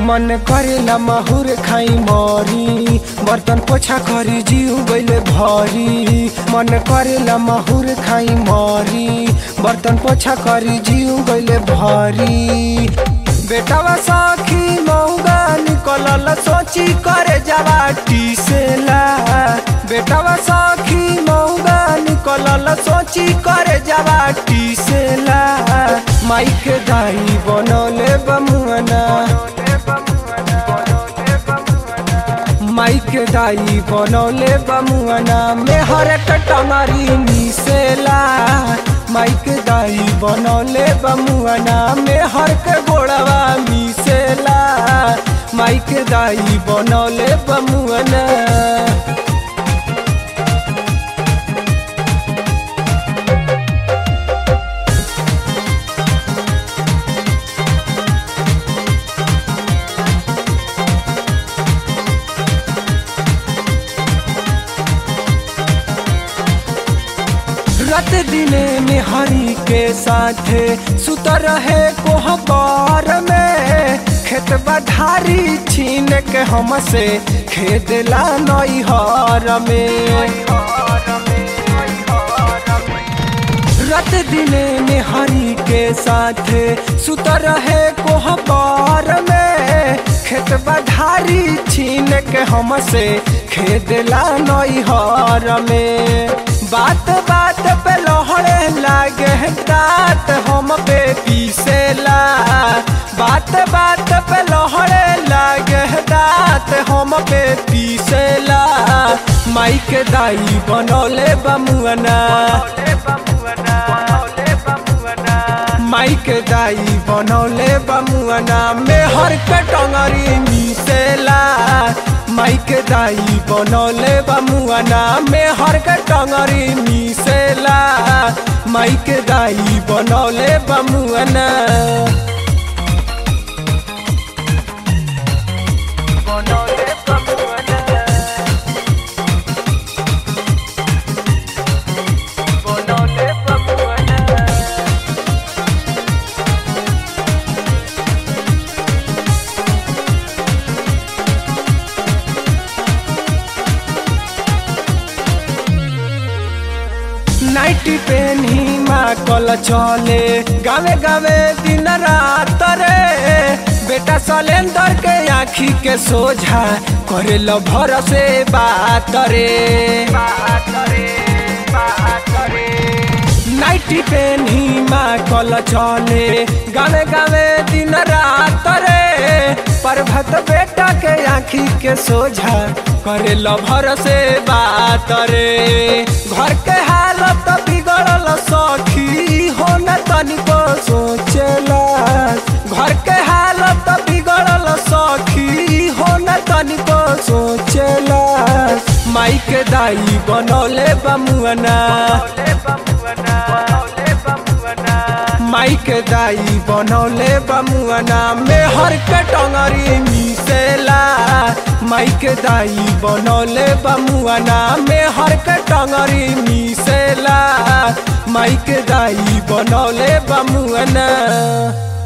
मन करेला माहुर खाई मरी बर्तन पोछा करी जीव गइले भरी मन करेला माहुर खाई मरी बर्तन पोछा करी जीव गइले भरी बेटावा साखी मौगा निकलल सोची करे जावा टीसेला बेटावा साखी मौगा निकलल सोची करे जावा टीसेला माइक दाई बनौले बमुअना माइक दाई बनौले बमुअना मेहर टंगरी मिसेला माइक दाई बनौले बमुअना मेहर के गोड़वा मिसेला माइक दाई बनौले बमुअना रात दिने में हरी के साथे सुत रहे कोहबर में खेत बधारी छीन के हमसे खेदला नैहर में रात दिने में हरी के साथे सुत रहे कोहबर में खेत बधारी छीन के हमसे खेदला नैहर में बात बात पे लहड़े लागे दांत हम पे पीसेला बात बात पे लहड़े लागे दांत हम पे पीसेला माइक दाई बनौले बमुअना माइक दाई बनौले बमुअना मेहर के टंगरी मिसेला माइक दाई बनौले बमुअना मेहर के टंगरी मिसेला माइक दाई बनौले बमुअना बनौले बमुअना बनौले बमुअना नाइटी पेन ही माँ कल चले गावे गावे दिन रात रे बेटा सलेंदर के आँखी के सोझा करे लो भर से बात रे नाइटी पेन ही माँ कल चले गावे गावे दिन रात रे पर्वत बेटा के आँखी के सोझा करे लो भर से बात रे घर के हालत बिगड़ल सखी हो न तनिको सोचला घर के हालत बिगड़ल सखी हो न तनिको सोचला माइक दाई बनौले बमुअना माइक दाई बनौले बमुअना मेहर के टंगरी मिसेला माइक दाई बनौले बमुअना मेहर के टंगरी मिसेला माइक दाई बनौले बमुअना